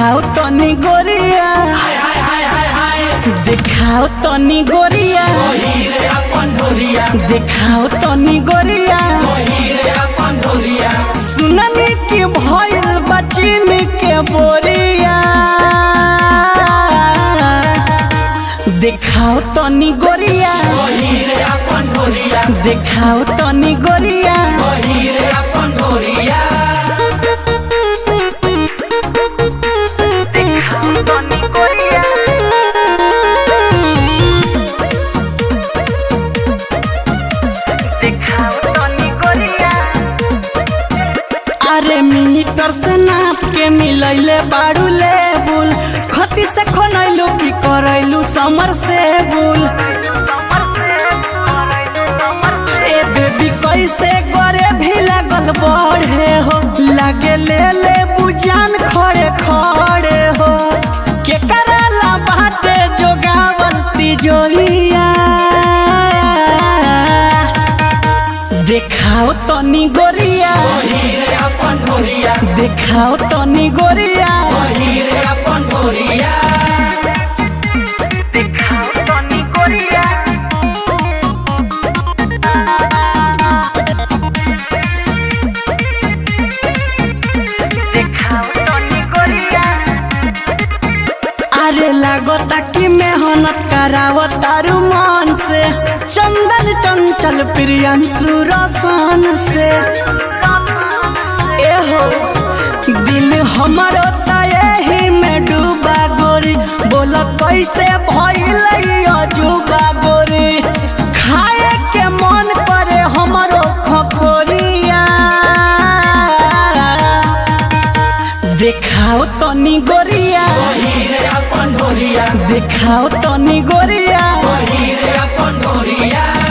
देखाओ तनी गोरिया देखाओ तनी गोरिया देखाओ तनी गोरिया सुननी की भइल बचिन के बोरिया देखाओ तनी गोरिया देखाओ तनी गोरिया देखाओ तनी गोरिया देखाओ तनी गोरिया अरे मीटर से नाप के मिलैले बाड़ू लेबुल खती से खनैलू की करैलू समर से बुल ए बेबी कैसे करे भी लगल बढ़े हो लागे ले ले बुजान खड़े खड़े हो के कराला बाटे जोगावल तिजोरिया देखाओ तनी गोरिया देखाओ तनी गोरिया देखाओ तनी गोरिया देखाओ तनी गोरिया अरे लागता कि मेहनत करावो तारू मन से चंदन चंचल प्रियंशु रसन से एहो दिल हमरो त एही में डूबा गोरी बोल कैसे भइल अजूबा गोरी खाए के मन करे हमरो खखोरिया देखाओ तनी गोरिया देखाओ तनी गोरिया अपन ढोरिया